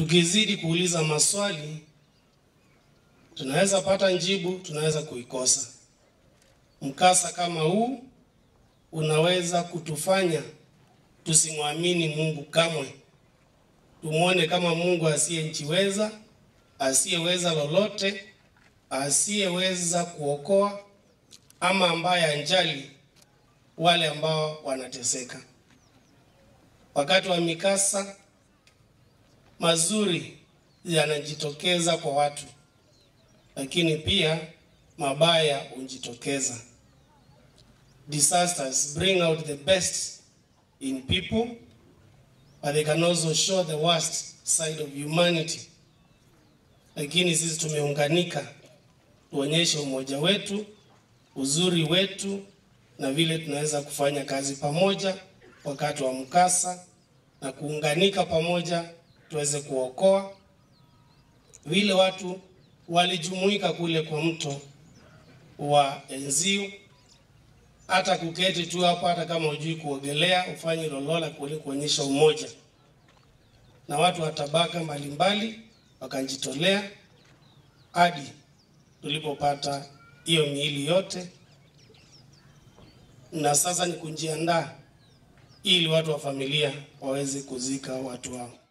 tukizidi kuuliza maswali tunaweza pata njibu, tunaweza kuikosa. Mkasa kama huu unaweza kutufanya tusimwamini Mungu kamwe, tumwone kama Mungu asiyejiweza, asiyeweza lolote, asiyeweza kuokoa ama ambaye anjali wale ambao wanateseka. Wakati wa mikasa mazuri yanajitokeza kwa watu, lakini pia mabaya hujitokeza. Disasters bring out the best in people, but they can also show the worst side of humanity. Lakini sisi tumeunganika, tuonyeshe umoja wetu, uzuri wetu, na vile tunaweza kufanya kazi pamoja wakati wa mkasa na kuunganika pamoja tuweze kuokoa. Vile watu walijumuika kule kwa mto wa Enziu, hata kuketi tu hapo, hata kama hujui kuogelea, ufanye lolola kule kuonyesha umoja, na watu wa tabaka mbalimbali wakajitolea hadi tulipopata hiyo miili yote, na sasa ni kujiandaa ili watu wa familia waweze kuzika watu wao.